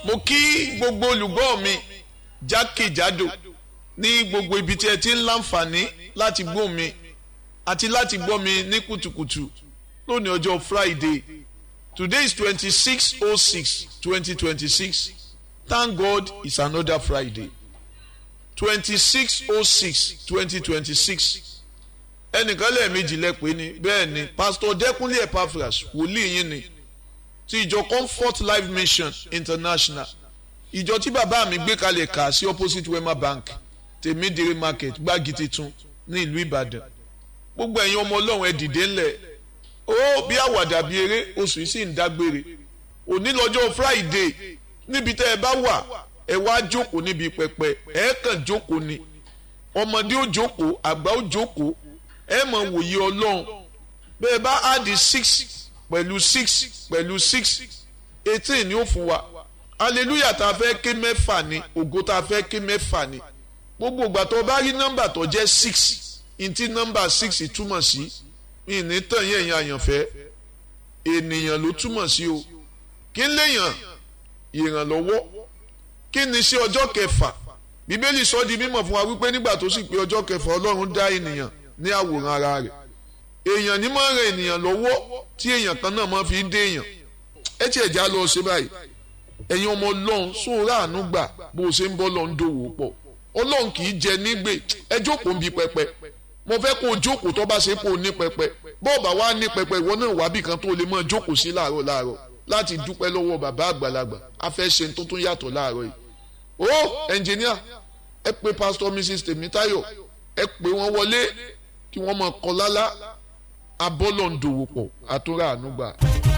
mo kí gbogbo olùgbọ́ mi jákèjádò ní gbogbo ibi tí ẹ ti ń láǹfààní láti gbọ́ mi àti láti gbọ́ mi ní kùtùkùtù lónìí ọjọ́ Friday today is twenty six oh six twenty twenty six thank God it's another Friday twenty six oh six twenty twenty six ẹnìkan lẹ́ẹ̀mejì lẹ́pẹ́ ni bẹ́ẹ̀ ni Pastor Dẹ́kunlé Epaphras wòlíì yín ni ti ìjọ Comfort Life Mission International ìjọ tí bàbá mi gbé kalẹ̀ kà sí opposite Wema Bank tèmídìrí market gbági titun ní ìlú Ìbàdàn gbogbo ẹ̀yin ọmọ Ọlọ́run ẹ dìde ńlẹ̀ ó bí àwàdà bí eré oṣù yìí sì ń dágbére òní lọ́jọ́ Friday níbi tẹ́ ẹ bá wà ẹ wá jókòó níbi pẹpẹ ẹ kàn jókòó ni ọmọdé ó jókòó àgbà ó jókòó ẹ mọ̀ wòye Ọlọ́run bẹ́ẹ̀ bá áàdì six pẹ̀lú six pẹ̀lú six eighteen ni ó fún wa hallelujah tá a fẹ́ ké mẹ́fà ni ògo tá a fẹ́ ké mẹ́fà ni gbogbo ìgbà tó bá rí nọ́mbà tó jẹ́ six ntí nọ́mbà six túmọ̀ sí ìní tàn yẹn yẹn àyànfẹ́ ènìyàn ló túmọ̀ sí o kí n léèyàn ìrànlọ́wọ́ kí ni sí ọjọ́ kẹfà bíbélì sọ di mímọ̀ fún wa wípé nígbà tó sì pé ọjọ́ kẹfà ọlọ́run dá ènìyàn ní àwòrán ara rẹ̀ èèyàn ní máa ń ran ènìyàn lọ́wọ́ tí èèyàn kan náà máa fi dé èèyàn ẹ tiẹ̀ já lọ ṣe báyìí ẹ̀yin ọmọ ọlọ́run sóòrà àánú gbà bó o ṣe ń bọ́ lọ́n dòwò pọ̀ ọlọ́run kì í jẹ nígbè ẹ jókòó ń bi pẹpẹ mo fẹ́ kó o jókòó tó bá ṣe kó o ní pẹpẹ bọ́ọ̀bà wa ní pẹpẹ ìwọ náà wábì kan tó lè máa jókòó sí láàárọ̀ láàárọ̀ láti dúpẹ́ lọ́wọ́ bàbá àgbàlagbà a fẹ́ ṣe tó tún yàtọ̀ láàárọ̀ yìí o ẹnjìníà ẹ pé pásítọ̀ mrs tèmítáyọ̀ ẹ pé wọ́n wọlé kí wọ́n máa kọ lálá abọ́lọ̀ ń dòwò pọ̀ àtúrà àánú gbà.